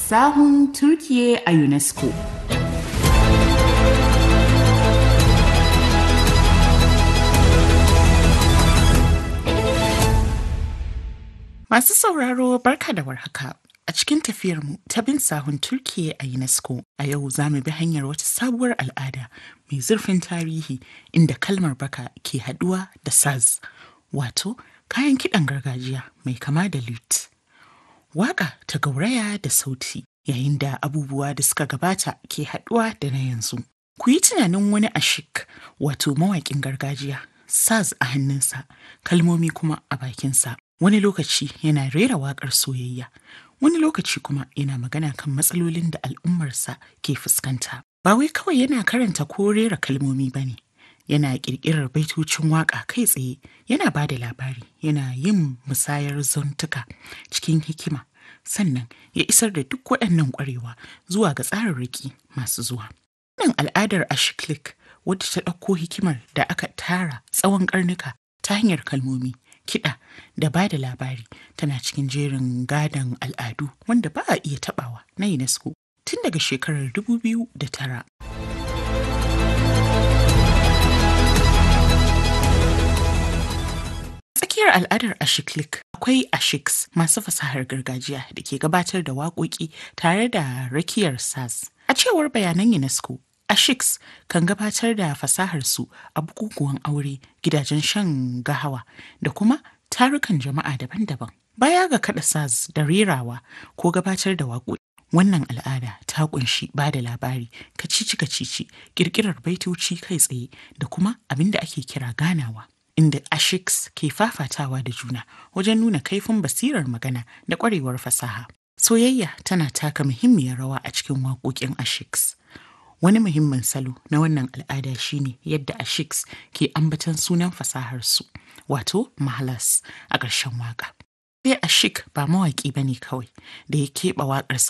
Sahun Turkiye a UNESCO. Masu sauraro barka da warhaka. A cikin tafiyarmu ta bin sahun Turkiye a UNESCO a yau za mu bi hanyar wata sabuwar al'ada mai zurfin tarihi inda kalmar baka ke haduwa da saz wato kayan kiɗan gargajiya mai kama da lute. Waka ta gauraya da sauti yayin da abubuwa da suka gabata ke haduwa da na yanzu. Ku yi tunanin wani ashik wato mawaƙin gargajiya saz a hannunsa kalmomi kuma a bakinsa wani lokaci yana rera waƙar soyayya wani lokaci kuma yana magana kan matsalolin da al'ummarsa ke fuskanta ba wai kawai yana karanta ko rera kalmomi ba ne yana ƙirƙirar baitocin waƙa kai tsaye yana ba da labari yana yin musayar zantuka cikin hikima sannan ya isar da duk waɗannan ƙwarewa zuwa ga tsararraki masu zuwa wannan al'adar ashiklik wadda ta ɗauko hikimar da aka tara tsawon ƙarnuka ta hanyar kalmomi kiɗa da ba da labari tana cikin jerin gadon al'adu wanda ba a iya taɓawa na UNESCO tun daga shekarar 2009. Tsakiyar al'adar Ashiklik akwai Ashiks masu fasahar gargajiya da ke gabatar da waƙoƙi tare da rakiyar sas. A cewar bayanan UNESCO, Ashiks kan gabatar da fasaharsu a bukukuwan aure, gidajen shan gahawa da kuma tarukan jama'a daban-daban. Baya ga kaɗa saz da rerawa ko gabatar da waƙoƙi. Wannan al'ada ta ƙunshi ba da labari, kacici-kacici, ƙirƙirar baitoci kai tsaye da kuma abin da ake kira ganawa. Inda Ashiks ke fafatawa da juna wajen nuna kaifin basirar magana da ƙwarewar fasaha. Soyayya tana taka muhimmiyar rawa a cikin waƙoƙin Ashiks. Wani muhimmin salo na wannan al'ada shine yadda Ashiks ke ambatan sunan fasaharsu, wato Mahalas a ƙarshen waƙa. Sai Ashik ba mawaƙi ba ne kawai da ya keɓe waƙarsa